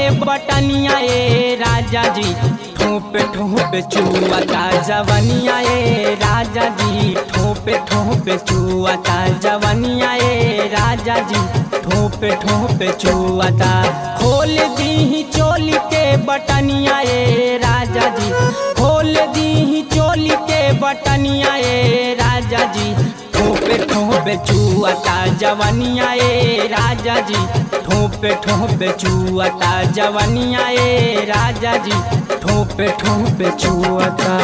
बटनिया ए राजा जी ठोपे ठोपे चुआता जवनिया ए राजा जी ठोपे ठोपे चुआता जवनिया ए राजा जी ठोपे ठोपे चुआता खोल दी चोली के बटनिया ए राजा जी खोल दी चोली के बटनिया ए राजा जी ठोपे ठोपे चुआता जवनिया ए राजा जी ठोपे ठोपे चुआता जवनिया ए राजा जी ठोपे ठोपे चुआता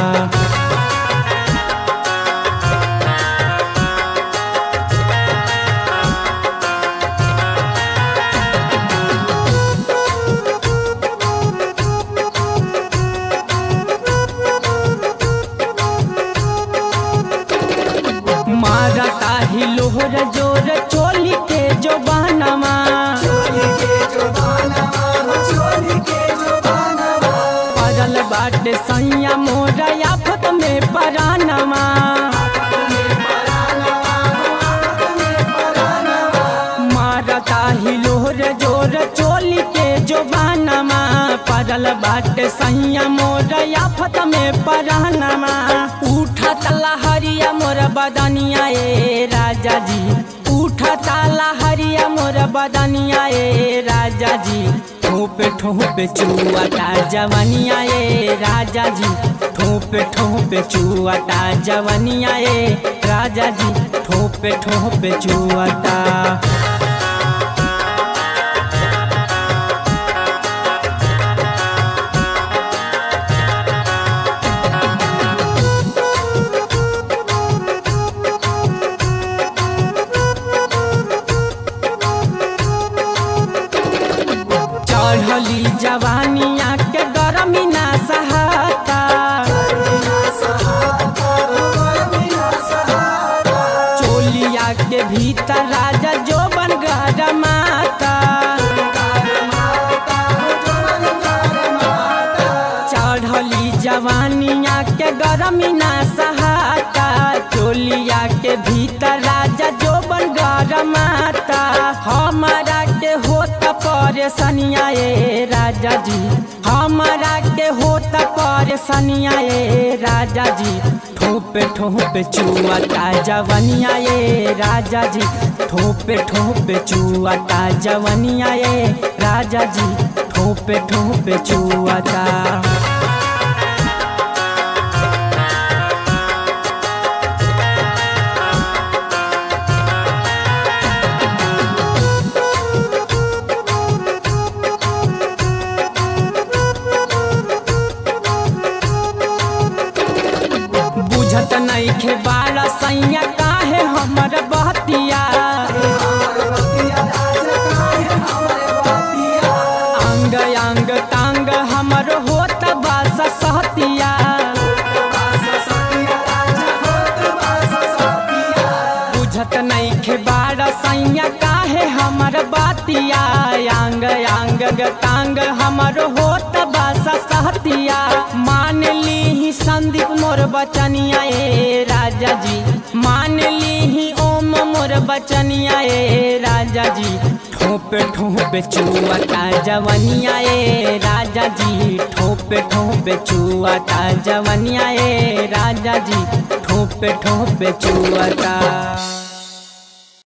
मारता ही लोहर जोर चोली के जो बहनमा पड़ल बाटे सैया मोरा आफत में परानमा मारता ही लोहर जोर चोली के जो बहनमा पड़ल बाटे सैया मोरा आफत में परानमा उठा तला हरिया मोर बदनिया ए राजा जी उठा ताला हरिया मोर बदनिया ए राजा जी ठोपे ठोपे चुआता जवनिया ए राजा जी ठोपे ठोपे चुआता जवनिया ए राजा जी ठोपे ठोपे चुआता चढ़ली जवानिया के गरमी ना सहाता चोलिया के भीतर राजा जो बन माता चढ़ली जवानिया के गरमी ना सहाता चोलिया के भीतर राजा जो बन माता हमारा के होत परेशानिया ए राजा जी हमारा के होत परेशानिया ए राजा जी ठोपे ठोपे चुआता जवनिया ए राजा जी ठोपे ठोपे चुआता जवनिया ए राजा जी ठोपे ठोपे चुआता बुझत नहीं खे बाड़ा सैया काहे हमर बहतिया अंग अंग तांग हमर होत बास सहतिया बुझत नहीं खे बाड़ा सैया काहे हमर बातिया अंग अंग तांग हमर होत बास सहतिया मान ली संदीप मोर बचनिया ए राजा जी मान ली ओम मोर बचनिया ए राजा जी ठोपे ठोपे चुआता जवनिया ए राजा जी ठोपे ठोपे चुआता जवनिया ए राजा जी ठोपे ठोपे चुआता